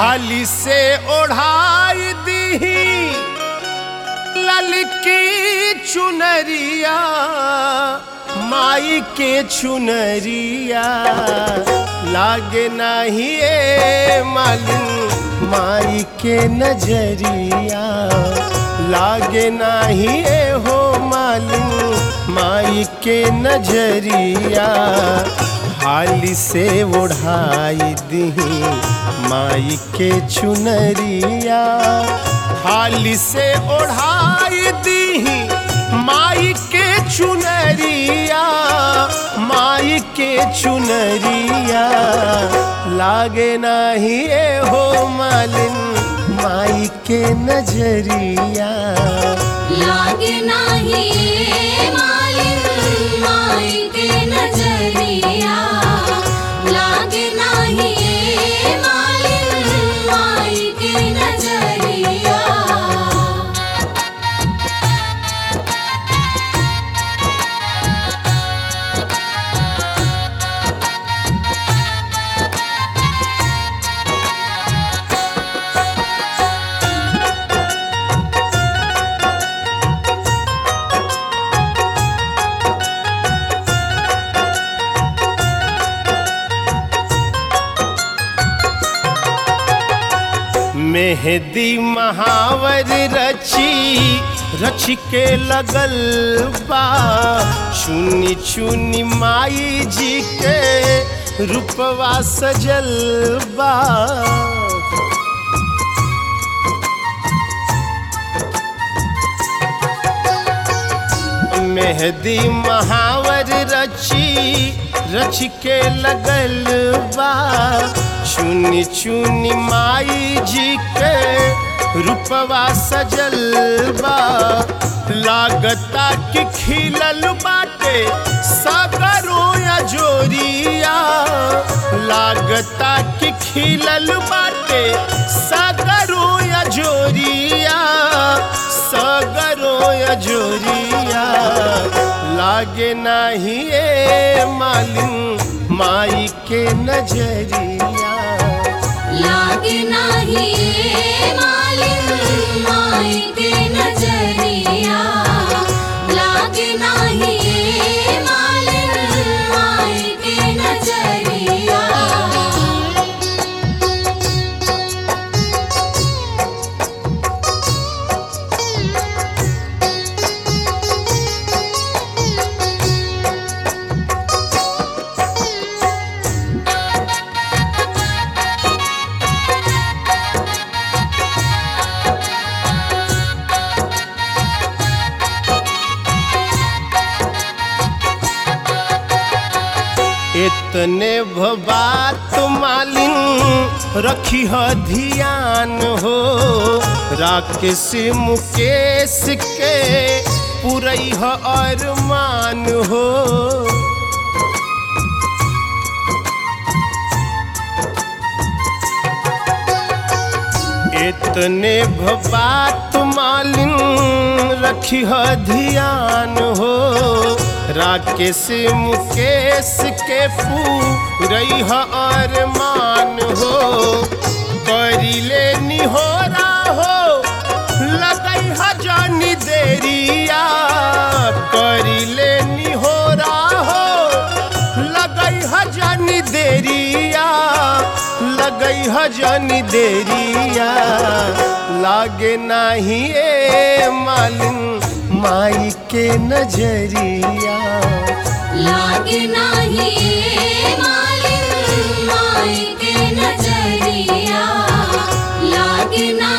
हाली से ओढ़ाई दीही ललकी चुनरिया माई के चुनरिया लागे नाही ए मालिन माई के नजरिया लागे नाही ए हो मालिन माई के नजरिया हाली से ओढ़ाई दीही माई के चुनरिया हाली से ओढ़ाई दीही माई के चुनरिया माई के चुनरिया लागे नाही ए हो मालिन माई के नजरिया लागे नाही मालिन माई के नजरिया लागे नाही मालिन माई के नजरिया मेहदी महावर रची रच के लगल बा चुनी चुनी माई जी के रूपवा सजल बा मेहदी महावर रची रच के लगल बा चुनी चुनी माई जी के रूपवा सजल बा लागता कि खिलल बाटे सागरो या जोरिया लागता कि खिलल बाटे सागरो या जोरिया सगरो या जोरिया लागे नाही ए मालिन माई के नजरिया लागे नाही मालिन माई के नजरिया लागे नाही मालिन माई के नजरिया इतने बात मालिन रखी ह ध्यान हो राकेश मुकेश के पुरई ह अरमान हो इतने बात मालिन रखी ह ध्यान हो राकेश मुकेश के पूरई ह अरमान हो करिले निहोरा हो लगई ह जानी देरिया करिले निहोरा हो लगई ह जानी देरिया लगई ह जानी देरिया लागे नाही ए मालिन माई के नजरिया लागे नाही मालिन माई के नजरिया लागे नाही